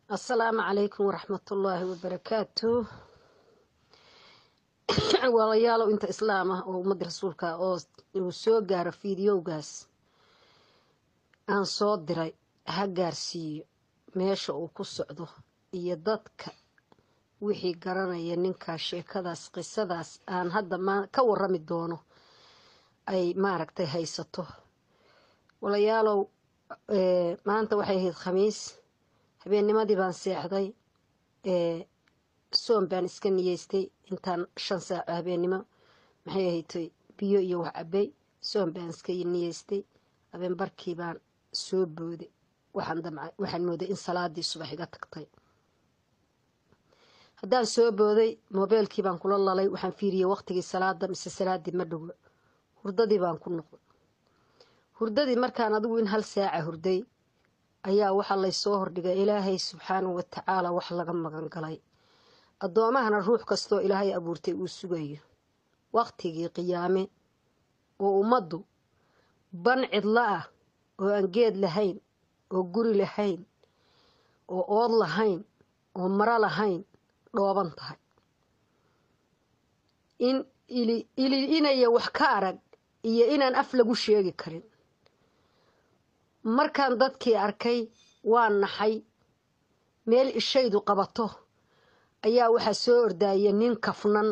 asalaamu calaykum waraxmatullaahi wabarakaatu walayaalow inta islaam ah oo ummadda rasuulka oo uu soo gaaro fiidiyowgaas aan soo diray ha gaarsiiyo meesha uu ku socdo iyo dadka wixii garanaya ninkaas sheekadaas qisadaas aan hadda ka warami doono ay maaragtay haysato walayaalow maanta waxay ahayd khamiis habeennimadii baan seexday soom baan iska niyeystay intaan shan saaco habeennimo maxay ahaydtay biyo iyo wax cabay soom baan iska niyeystay habeen barkii baan soo booday waxaan damcay waxaan mooday in salaadii subax iga tagtay haddaan soo booday moobeelkii baan kula lalay waxaan fiiriyey waqtigii salaada mise salaadii ma dhowo hurdadii baan ku noqday hurdadii markaan adigu in hal saaca hurday ayaa waxaa laysoo hordhigay ilaahay subxaanahu watacaala wax laga magan galay addoomahana ruux kastoo ilaahay abuurtay uu sugayo waqtigii qiyaame oo ummaddu ban cidlo ah oo aan geed lahayn oo guri lahayn oo ood lahayn oo maro lahayn dhooban tahay in ili inaya wax ka arag iyo inaan af lagu sheegi karin markaan dadkii arkay waa naxay meel ishaydu qabato ayaa waxaa soo ordaaya nin kafnan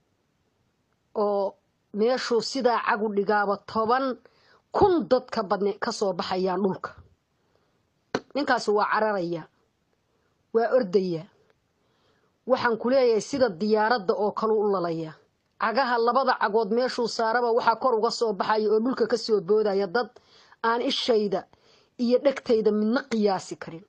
oo meeshuu sidaa cagu dhigaaba toban kun dad ka badne ka soo baxayaan dhulka ninkaasi waa cararaya waa ordaya waxaan ku leeyahay sida diyaaradda oo kalu u lalaya cagaha labada cagood meeshuu saaraba waxaa kor uga soo baxaya oo dhulka ka soo boodaya dad aan ishayda iyo dhegtayda midna qiyaasi karin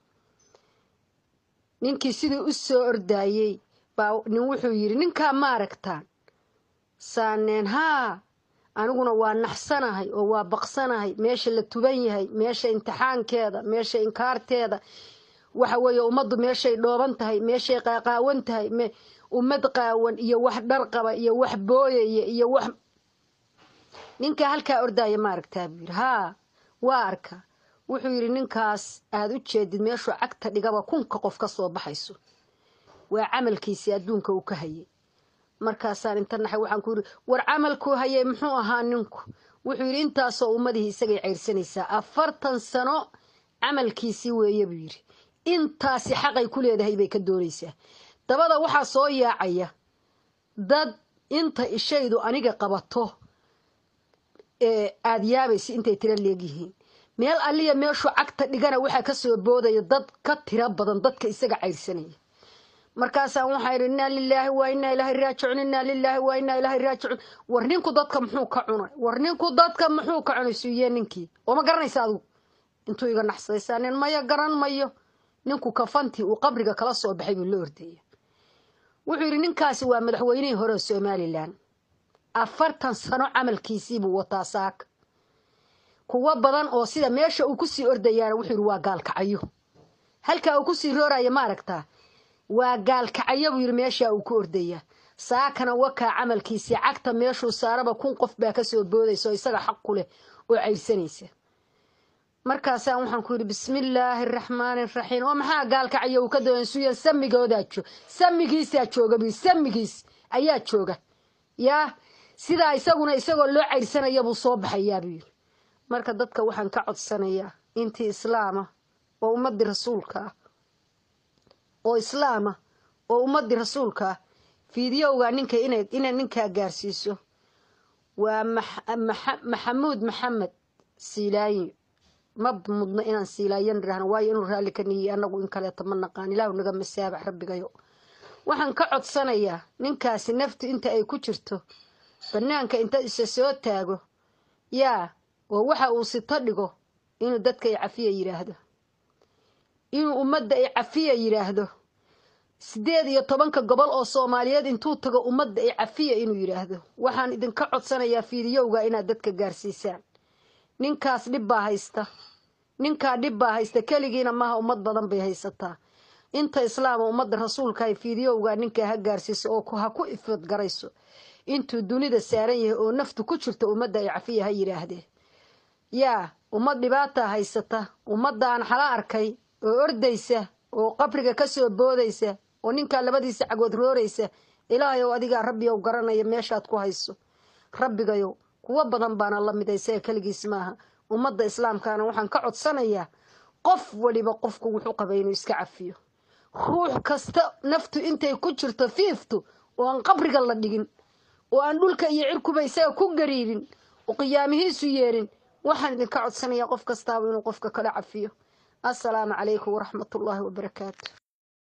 ninkii sidii u soo ordaayey baa nin wuxuu yidhi ninkaa ma aragtaan saaneen haa aniguna waa naxsanahay oo waa baqsanahay meesha la tuban yahay meesha imtixaankeeda meesha inkaarteeda waxa weeye ummaddu meeshay dhooban tahay meeshay qaaqaawan tahay ummad qaawan iyo wax dharqaba iyo wax booyaya iyo wax ninkaa halkaa ordaaya ma aragtaa buu yidhi haa waa arka wuxuu yidhi ninkaas aada u jeedid meeshuu cagta dhigaba kunka qof ka soo baxayso waa camalkiisii adduunka uu ka hayay markaasaan inta naxay waxaan ku yidhi war camalkuu hayay muxuu ahaa ninku wuxuu yidhi intaasoo ummadihii isagay cayrsanaysaa afartan sano camalkiisii weeye buu yidhi intaasi xaqay ku leedahay bay ka doonaysaa dabada waxaa soo yaacaya dad inta ishaydu aniga qabato aada yaabaysa intay tiro leegyihiin meel alliya meeshuu cagta dhigana waxaa ka soo boodaya dad ka tiro badan dadka isaga cayrsanaya markaasaan waxaa idhi innaa lilaahi waa innaa ilaahay raajicuun innaa lilaahi waa innaa ilaahay raajicuun war ninku dadka muxuu ka cunay war ninku dadka muxuu ka cunay suuye ninkii oo ma garanaysa adigu intuu iga naxsadaysaa nin maya garan mayo ninku kafantii uu qabriga kala soo baxay buu la ordaya wuxuu yidhi ninkaasi waa madaxweynihii hore oo somalilan afartan sano camalkiisii buu wataa saaka kuwo badan oo sida meesha uu kusii ordayaana wuxuu yidhi waa gaalkacayo halkaa uu kusii rooraya ma aragtaa waa gaalkacayo buu yidhi meeshaa uu ku ordaya saakana wakaa camalkiisii cagta meeshuu saaraba kun qof baa kasoo boodaysa oo isaga xaq ku leh oo cayrsanaysa markaasaan waxaan ku yidhi bismillaahi araxmaani araxiim oo maxaa gaalkacayo uu ka doonsuya samigoodaa joog samigiisaa jooga buu samigiis ayaa jooga yaa sidaa isaguna isagoo loo cayrsanaya buu soo baxayaa buu yidhi marka dadka waxaan ka codsanayaa intii islaama oo ummadii rasuulka ah oo islaama oo ummadii rasuulka ah fiidiyowga ninka inay ninkaa gaarsiiso waa maxamuud maxamed siilaayi ma mudno inaan siilaayan idhaahno waayo inuu raalli ka niyiye annagu in kaleeto ma naqaan ilaahu naga masaabax rabbigayo waxaan ka codsanayaa ninkaasi naftu inta ay ku jirto bannaanka inta isa soo taago yaa oo waxa uu sito dhigo inuu dadka ay cafiya yidhaahdo inuu ummadda ay cafiya yidhaahdo siddeed iyo tobanka gobol oo soomaaliyeed intuu tago ummadda ay cafiya inuu yidhaahdo waxaan idinka codsanayaa fiidiyowga inaad dadka gaarsiisaan ninkaas dhib baa haysta ninkaa dhib baa haysta keligiina maaha ummad badan bay haysataa inta islaama ummadda rasuulka ay fiidiyowga ninkaa ha gaarsiiso oo ha ku ifadgarayso intuu dunida saaran yahay oo naftu ku jirta ummadda ay cafiya ha yidhaahdee yaa ummad dhibaataa haysata ummadda aan xala arkay oo ordaysa oo qabriga ka soo boodaysa oo ninkaa labadiisa cagood rooraysa ilaahayow adigaa rabbiyow garanaya meeshaad ku hayso rabbigayow kuwo badan baana la mid isaga keligiis maaha ummadda islaamkaana waxaan ka codsanayaa qof waliba qofku wuxuu qabay inuu iska cafiyo ruux kasta naftu intay ku jirto fiiftu oo aan qabriga la dhigin oo aan dhulka iyo cirkuba isaga ku gariirin oo qiyaamihiisu yeerin waxaan idinka codsanayaa qof kastaaba inuu qofka kala cafiyo assalaamu calaykum waraxmatullaahi wabarakaatu